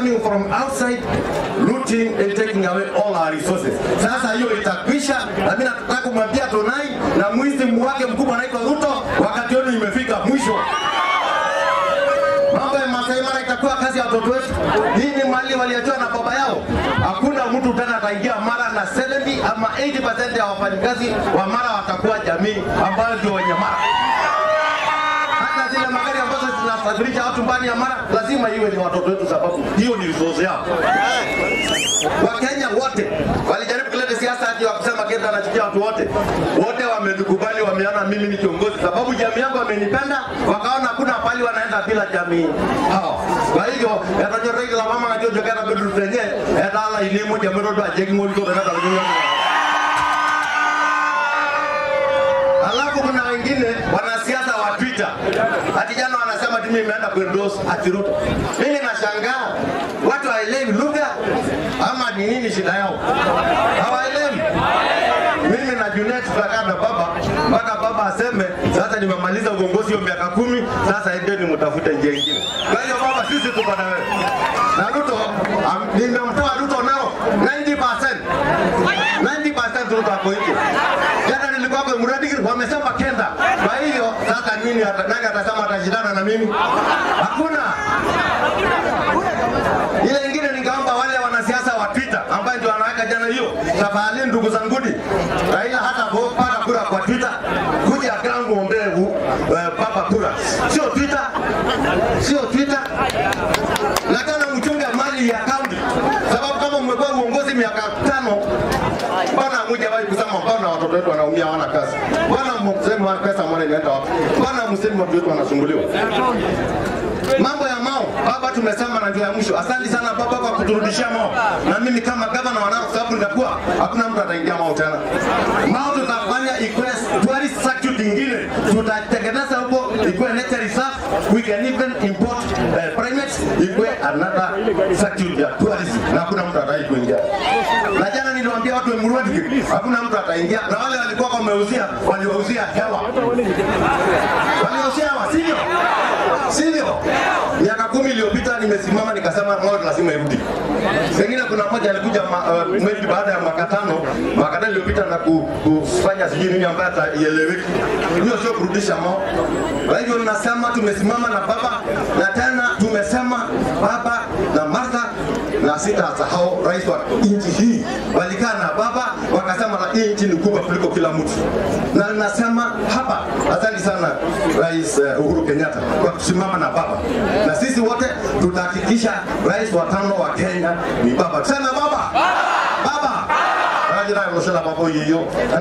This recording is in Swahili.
coming from outside looting and taking away all our resources. Sasa hiyo itakwisha, na mimi nataka kumwambia Tonai na mwizi wake mkubwa anaitwa Ruto, wakati wenu imefika mwisho. Mambo ya Masai Mara itakuwa kazi ya watoto wetu. Hii ni mali waliachiwa na baba yao. Hakuna mtu tena ataingia Mara na 70 ama 80% ya wafanyikazi wa Mara watakuwa jamii ambayo ndio wenye Mara hata zile magari ambazo zinasafirisha watu mbali ya Mara lazima iwe ni watoto wetu, sababu hiyo ni resource yao. Wakenya wote walijaribu kuleta siasa ati wa kusema Kenya anachukia watu wote, wote wamenikubali, wameona mimi ni kiongozi, sababu jamii yangu wamenipenda, wakaona hakuna pali wanaenda bila jamii hao. Kwa hivyo yatanyoreka la mama ngajio jokana bedu tenye etala ilimo jamiro ndo ajeki ngoli to tena kalunyo Alafu kuna wengine wanasiasa wa Twitter. Ati jana wanasema ati mimi nimeenda kuendorse ati Ruto. Mimi nashangaa watu hawaelewi lugha ama ni nini shida yao? Hawaelewi. Mimi na Junet tutakaa na baba mpaka baba aseme sasa nimemaliza uongozi hiyo miaka kumi, sasa endeni mtafute njia ingine. Kwa hiyo baba, sisi tuko na wewe. Na Ruto am- nimemtoa Ruto nao 90%. 90% Ruto hapo nje. Jana nilikuwa kwa mradi wamesema kenda. Kwa hiyo sasa nini ata- nani atasema atashindana na mimi? Hakuna. Ile ingine ningeomba wale wanasiasa wa Twitter ambayo ndio wanaweka jana hiyo, tafadhali ndugu zanguni, Raila hata pata kura kwa Twitter, kuja ground muombee uh, papa kura, sio Twitter, sio Twitter. Na tena mchunge mali ya kaunti, sababu kama mmekuwa uongozi miaka tano, mbona hamjawahi kusema mbona watoto wetu wanaumia hawana kazi? Mbona msema pesa mwana inaenda wapi? Mbona msema watu wetu wanasumbuliwa? Mambo ya Mao, baba tumesema na ndio ya mwisho. Asante sana baba kwa kuturudishia Mao. Na mimi kama gavana wanao sababu nitakuwa hakuna mtu ataingia Mao tena. Mao tutafanya ikuwe tourist circuit ingine. Tutatengeneza huko ikuwe nature reserve. We can even import uh, primates ikuwe another circuit ya tourism. Na hakuna mtu ataki kuingia. Na jana niliwaambia watu wa Murwadi hakuna mtu ataingia. Na wale walikuwa wameuzia waliwauzia hewa. Waliwauzia hewa, sivyo? Sivyo? Miaka kumi iliyopita nimesimama nikasema Moi lazima irudi. Pengine kuna mmoja alikuja ma, uh, maybe baada ya mwaka tano, mwaka tano iliyopita na ku, kufanya sijui nini ambayo haieleweki. Hiyo sio kurudisha Mo. Kwa hivyo nasema tumesimama na baba na tena tumesema baba na Martha na sitasahau rais wa nchi hii walikaa na baba wakasema la hii nchi ni kubwa kuliko kila mtu, na nasema hapa, asante sana Rais eh, Uhuru Kenyatta kwa kusimama na baba, na sisi wote tutahakikisha rais wa tano wa Kenya ni baba. Sema baba, baba, baba, baba, baba, baba, baba, baba, baba, baba, baba, baba, baba, baba,